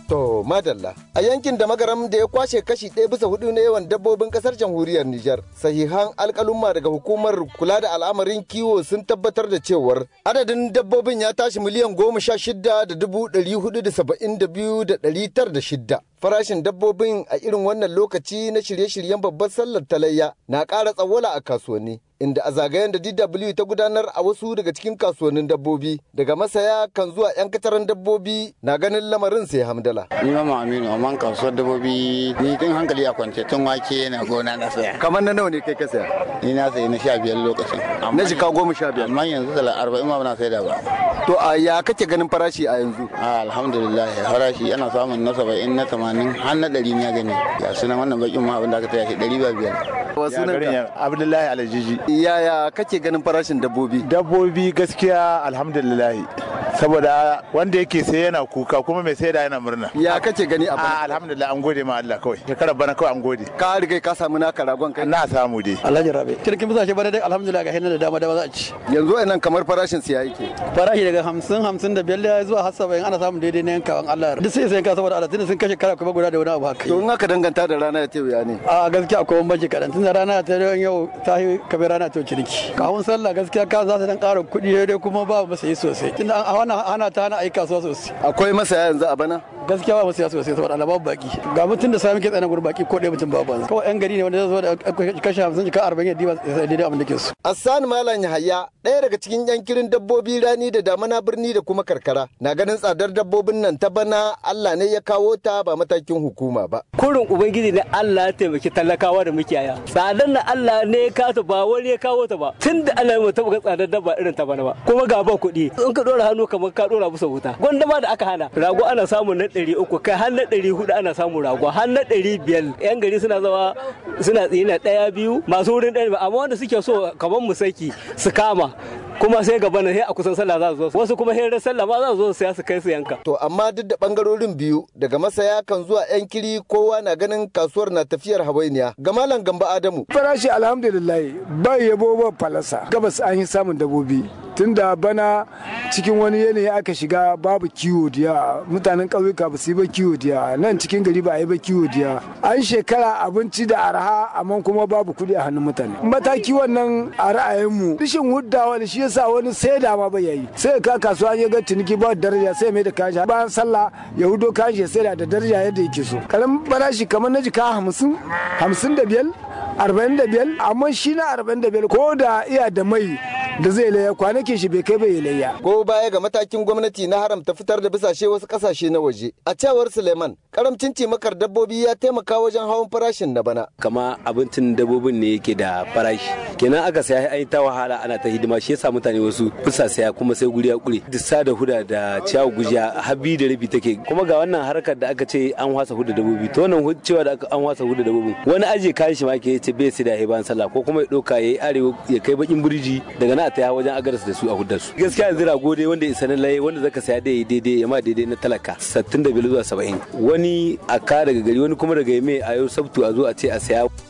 To madalla a yankin da magaram da ya kwashe kashi ɗaya bisa hudu na yawan dabbobin kasar jamhuriyar Nijar sahihan alkalumma daga hukumar kula da al'amarin kiwo sun tabbatar da cewar adadin dabbobin ya tashi miliyan goma sha shida da dubu ɗari hudu da saba'in da biyu da ɗari tar da shidda. Farashin dabbobin a irin wannan lokaci na shirye-shiryen babbar sallar talayya na ƙara tsawwala a kasuwanni. inda a zagayen da DW ta gudanar a wasu daga cikin kasuwannin dabbobi daga masaya kan zuwa 'yan kataran dabbobi na ganin lamarin sai hamdala. Ni ma Aminu amma kasuwar dabbobi ni tun hankali a kwance tun wake na gona na saya. Kamar na nawa ne kai ka saya? Ni na sayi na sha biyar lokacin. Na jika goma sha biyar. Amma yanzu da arba'in ma na sai da ba. To a ya kake ganin farashi a yanzu? Alhamdulillah farashi ana samun na saba'in na tamanin har na ɗari na gani. Ya suna wannan bakin ma abin da aka taya shi ɗari ba biyar. Wasu nan Abdullahi Alajiji. Yaya kake ganin farashin dabbobi? Dabbobi gaskiya alhamdulillahi. Saboda wanda yake sai yana kuka kuma mai sai da yana murna. Ya kake gani a A bana? alhamdulillah an gode ma Allah kawai. Shekarar bana kawai an gode. Ka riga ka samu naka ragon kai. Na samu dai. Alhaji Rabe. Cirkin bisa shi bana dai alhamdulillah ga hinan da dama dama za a ci. Yanzu a nan kamar farashin siya yake. Farashi daga hamsin hamsin da biyar zuwa har saba'in ana samun daidai na yankawan Allah. Duk sai sai yanka saboda Allah tunda sun kashe kara kuma guda da wani abu haka. To in aka danganta da rana ya ce wuya ne. A gaskiya akwai bambanci kaɗan tunda rana ta yau ta yi kabe rana ta ciniki. Kawun sallah gaskiya ka za su dan ƙara kuɗi dai kuma ba mu sayi sosai. Tunda a wannan hana ta hana ayi kasuwa sosai. Akwai masaya yanzu a bana? Gaskiya ba mu saya sosai saboda Allah babu baki. Ga mutum da sami ke tsanan gurin baki ko ɗaya mutum babu. Kawai yan gari ne wanda zai zo da kashe hamsin ka arba'in yadda ba daidai abin da ke so. Assan Malam Yahaya ɗaya daga cikin yankirin dabbobi rani da damana birni da kuma karkara na ganin tsadar dabbobin nan ta bana Allah ne ya kawo ta ba matakin hukuma ba. kurin ubangiji ne Allah ya taimaki talakawa da mukiyaya tsadar na Allah ne ya kawo ta ba wani ya kawo ta ba tun da Allah ya taɓa ga tsadar dabba irin ta bana ba kuma ga ba kuɗi in ka ɗora hannu kamar ka ɗora musu wuta gwanda ma da aka hana rago ana samun na ɗari uku kai har na ɗari hudu ana samun rago har na ɗari biyar yan gari suna zama suna tsina ɗaya biyu masu wurin ɗaya amma wanda suke so kamar mu saki su kama kuma sai gaba na sai a kusan sallah za su zo wasu kuma sai ran sallah ma za su zo su saya su kai su yanka To amma duk da bangarorin biyu daga masaya kan zuwa 'yan kiri kowa na ganin kasuwar na tafiyar hawainiya. Ga Malam Gamba Adamu farashi alhamdulillah ba yabo ba falasa gabas an yi samun dabobi tunda bana cikin wani yanayi aka shiga babu kiwo diya mutanen ƙauyuka ba su yi ba kiwo diya nan cikin gari ba a yi ba kiwo diya an shekara abinci da arha amma kuma babu kuɗi a hannun mutane mataki wannan a ra'ayinmu rishin huddawa da shi yasa wani sai da ma bai yayi sai ka kasuwa ya ga ciniki ba daraja sai mai da kayan shi bayan sallah ya hudo kayan shi ya sai da daraja yadda yake so karamin farashi kamar na jika hamsin hamsin da biyar arba'in da biyar amma shi na arba'in da biyar ko da iya da mai da zai layya kwanakin shi bai kai bai layya ko baya ga matakin gwamnati na haramta fitar da bisashe wasu kasashe na waje. A cewar Suleiman, karamcin cimakar dabbobi ya taimaka wajen hawan farashin na bana. kama abincin dabbobin ne yake da farashi kenan aka saya an yi ta wahala ana ta hidima shi yasa mutane wasu bisa saya kuma sai guri ya kure dissa da huda da ciyawa gujiya habi da rabi take kuma ga wannan harkar da aka ce an wasa huda dabbobi to wannan hu- cewa da aka- an wasa huda dabbobin wani aje kayan shi ma ke ce bai sai da bayan sallah ko kuma ya doka yayi arewa ya kai bakin burji daga nan a taya wajen agaras da su a hudar su gaskiya yanzu rago dai wanda isa na laye wanda zaka saya dai daidai ya ma daidai na talaka 65 zuwa 70 wani a ka daga gari wani kuma daga yame a yau sabtu a zo a ce a saya